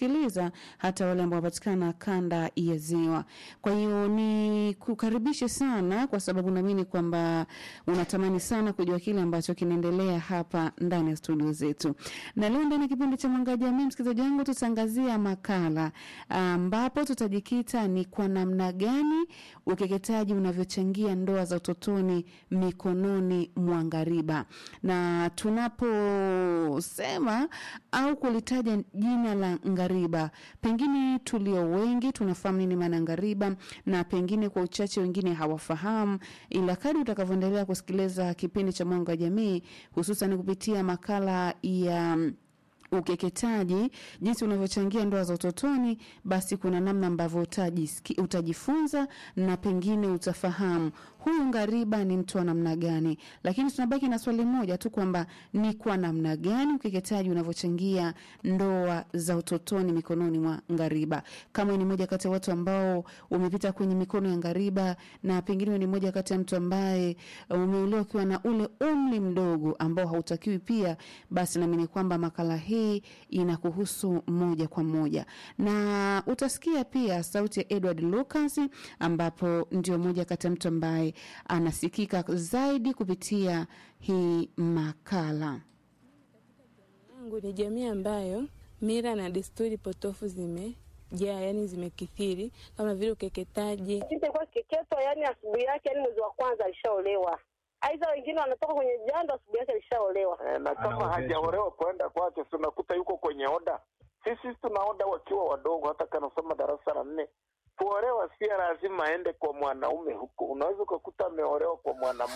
wanatusikiliza hata wale ambao wanapatikana kanda ya Ziwa. Kwa hiyo ni kukaribishe sana, kwa sababu naamini kwamba unatamani sana kujua kile ambacho kinaendelea hapa ndani ya studio zetu, na leo ndani ya kipindi cha Mwanga wa Jamii, msikilizaji wangu, tutaangazia makala ambapo tutajikita ni kwa namna gani ukeketaji unavyochangia ndoa za utotoni mikononi mwa ngariba, na tunaposema au kulitaja jina la ngariba, pengine tulio wengi tunafahamu nini maana ngariba, na pengine kwa uchache wengine hawafahamu, ila kadri utakavyoendelea kusikiliza kipindi cha Mwanga wa Jamii, hususan kupitia makala ya ukeketaji jinsi unavyochangia ndoa za utotoni, basi kuna namna ambavyo utajisiki- utajifunza na pengine utafahamu huyu ngariba ni mtu wa namna gani. Lakini tunabaki na swali moja tu kwamba ni kwa namna gani ukeketaji unavyochangia ndoa za utotoni mikononi mwa ngariba. Kama ni moja kati ya watu ambao umepita kwenye mikono ya ngariba, na pengine ni moja kati ya mtu ambaye uh, umeolewa ukiwa na ule umri mdogo ambao hautakiwi pia, basi naamini kwamba makala hii inakuhusu moja kwa moja, na utasikia pia sauti ya Edward Lucas, ambapo ndio moja kati ya mtu ambaye anasikika zaidi kupitia hii makala. yangu ni jamii ambayo mila na desturi potofu zimejaa, yani zimekithiri, kama vile ukeketaji. Sisi kwa kiketwa, yani asubuhi yake, yani mwezi wa kwanza alishaolewa. Aidha wengine wanatoka kwenye jando, asubuhi yake alishaolewa. Eh, na kama hajaolewa kwenda kwake, si unakuta yuko kwenye oda. Sisi tuna oda wakiwa wadogo, hata kanasoma darasa la nne. Kuolewa si lazima aende kwa mwanaume huko, unaweza ukakuta ameolewa kwa mwanamke.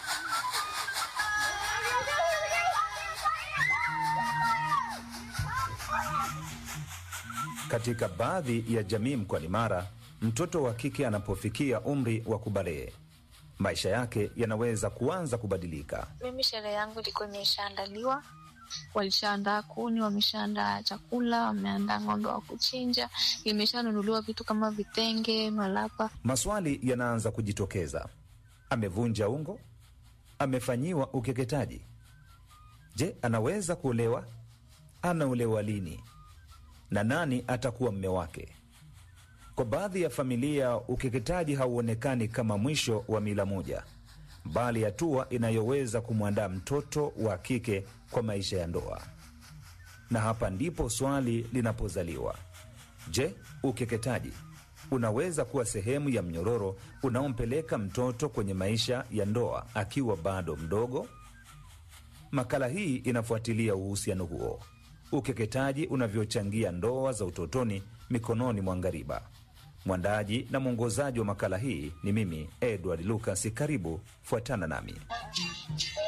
Katika baadhi ya jamii mkoani Mara, mtoto wa kike anapofikia umri wa kubalee, maisha yake yanaweza kuanza kubadilika. Mimi sherehe yangu ilikuwa imeshaandaliwa, walishaandaa kuni, wameshaandaa chakula, wameandaa ng'ombe wa kuchinja, imeshanunuliwa vitu kama vitenge, malapa. Maswali yanaanza kujitokeza: amevunja ungo? Amefanyiwa ukeketaji? Je, anaweza kuolewa? Anaolewa lini? Na nani atakuwa mme wake? Kwa baadhi ya familia, ukeketaji hauonekani kama mwisho wa mila moja, bali hatua inayoweza kumwandaa mtoto wa kike kwa maisha ya ndoa. Na hapa ndipo swali linapozaliwa: je, ukeketaji unaweza kuwa sehemu ya mnyororo unaompeleka mtoto kwenye maisha ya ndoa akiwa bado mdogo? Makala hii inafuatilia uhusiano huo, ukeketaji unavyochangia ndoa za utotoni mikononi mwa ngariba. Mwandaji na mwongozaji wa makala hii ni mimi Edward Lucas. Karibu, fuatana nami.